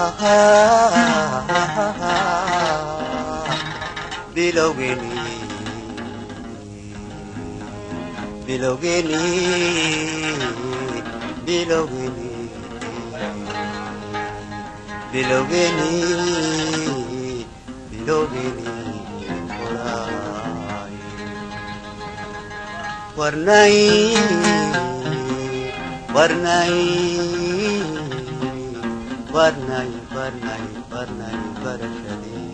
bilowgeeni bilowgeeni bilowgeeni bilowgeeni bilowgeeni qoraay warnay warnay warnay warnay warnay barashadee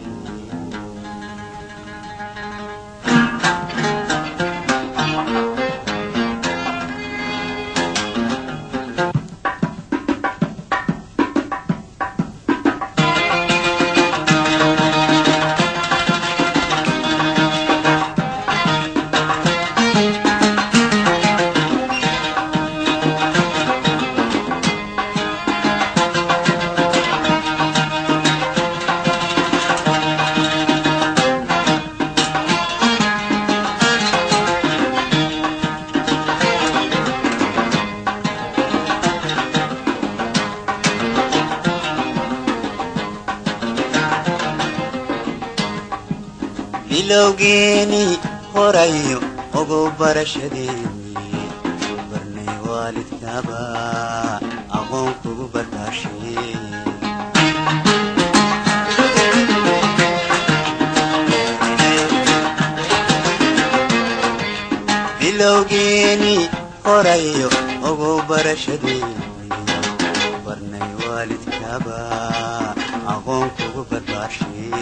bilowgeeni horayo ogow barashadeeni barnay waalidkaba aqoon kugu barbaashee bilowgeeni horayo ogow barashadeeni barnay waalidkaba aqoon kugu barbaashee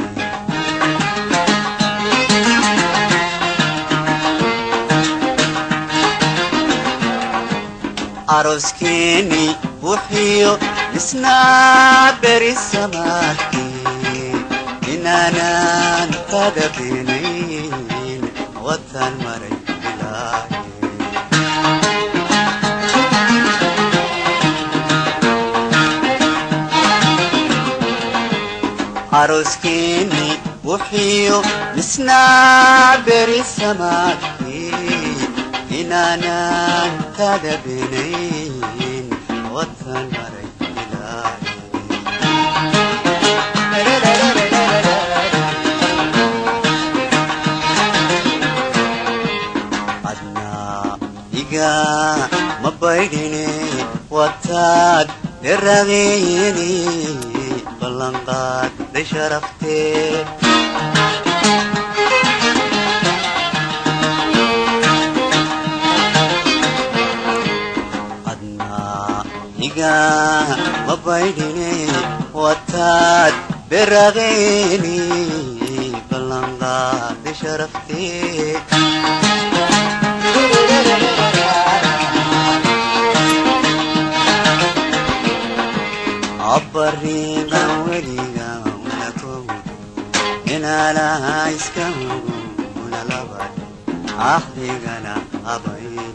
aroskeeni wuxiyo isnaa beri samaadkii inaanan kaga beenayn watan maray bilaaye aroskeeni wuxiyo isnaa beri samaadkii inaanan kaga beenayn watan maray bilaaye adnaa iga ma baydhine wataad derageeni ballanqaad day sharaftee adnaa iga ma baydhine wataad berageeni ballanqaad day sharaftee abbariiqan weliga una kogudo inaalaha iska hugo una labad axdigana abayni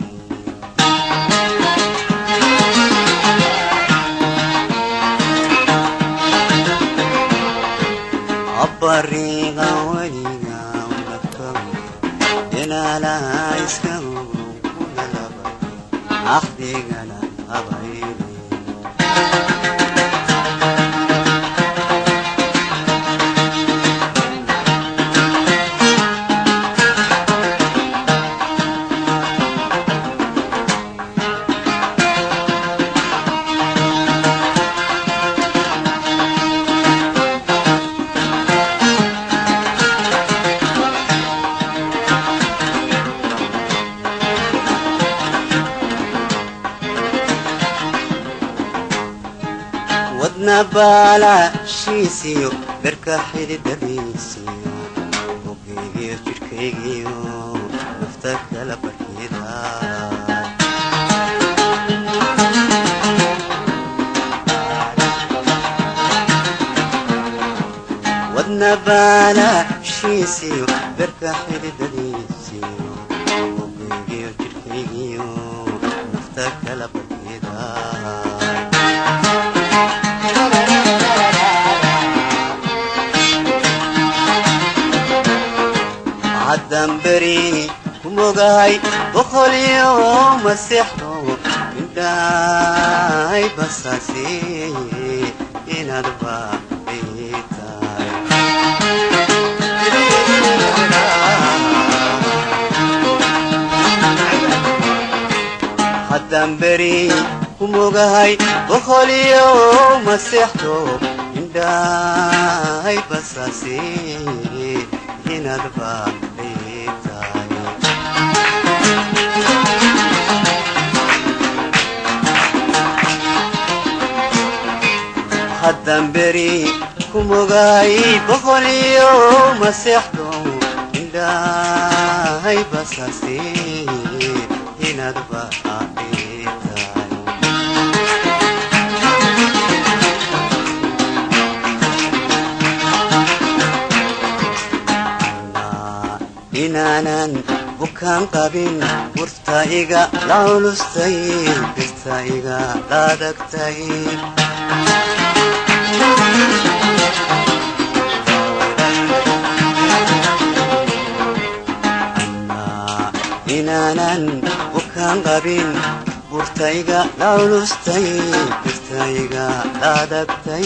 abbariiqan weliga una kogudo inaalaha iska hugo una labad axdigana abayni wadna baalaashiisiyo dharka xididadiisiyo bogaygiyo jidhkaygiyo nafta kala barkida wadna baalaashiisiyo dharka xididadiisiyo bogaygiyo jidhkaygiyo nafta kala barkida haddaan beri ku mogahay boqolyo masexdo indhahay basaase inaad baaqii tahay haddaan beri ku mogahay boqoliyo maseexdo indhahay basaasi inaad baaqii tahay haddaan beri ku mogahay boqoliyo maseexdo indhahay basaasi inaad baaqii tahay inaanan bukaan qabin burta iga la culustay birta iga laadagtay inaanan bukaan qabin burtayga la culustay birtayga laadagtay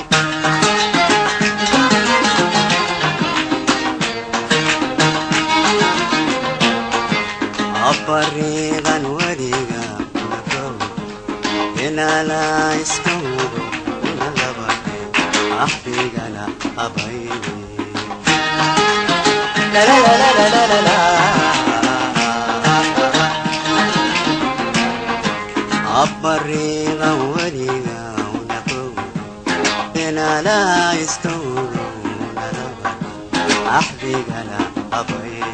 abariiqan weliga unagow inaala iska hubo una labadhe axdigana abayne abariiqan weliga unagow inaala iska hubo una labadhe axdigana abayne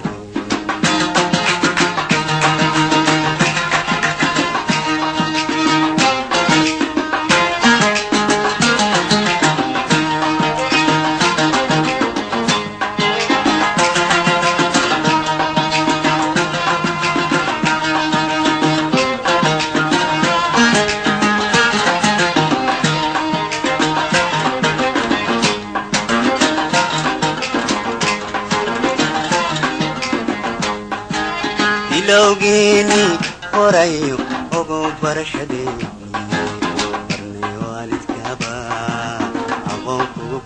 bilowgeeni horayo ogo barashadeeni barnay waalidkaba aqoon kugu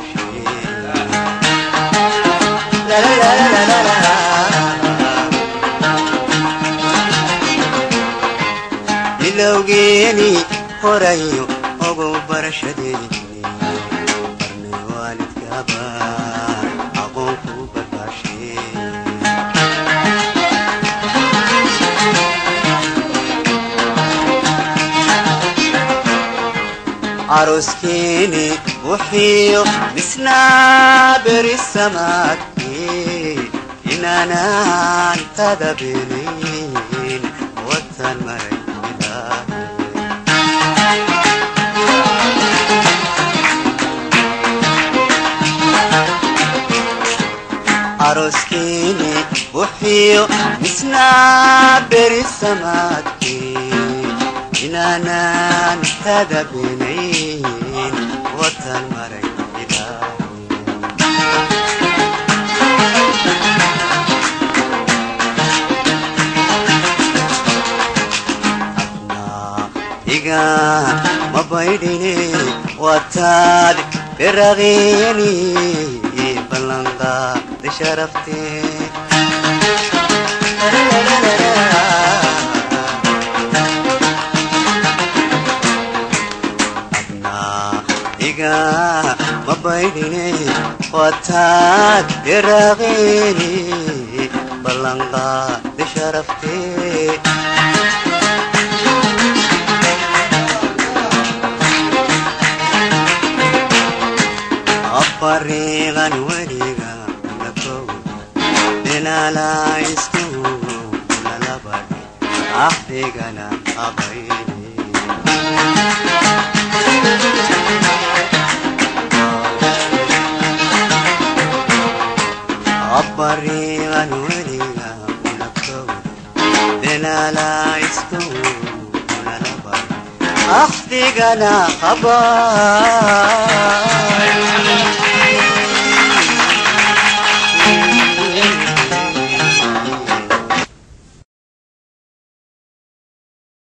badashe bilowgeeni horayo ogo barashadeeni barnay waalidkaba aqoon kugu badashe aroskeeni wuxiyo misnaa beri samaadkii inaanaan tadabelin watan maray aroskeeni wuxiyo misnaa beri samaadkii inaanaan tadabinayn watan maray iga mabaydhine wataad berageeni ballanqaad sharaftee iga mabaydhine wataad berageeni ballanqaad sharaftee abariiqan weliga lakow inaala isku lalabadhe axdigana abayne abariiqan weliga lakow inaala isku lalabadhe axdigana abay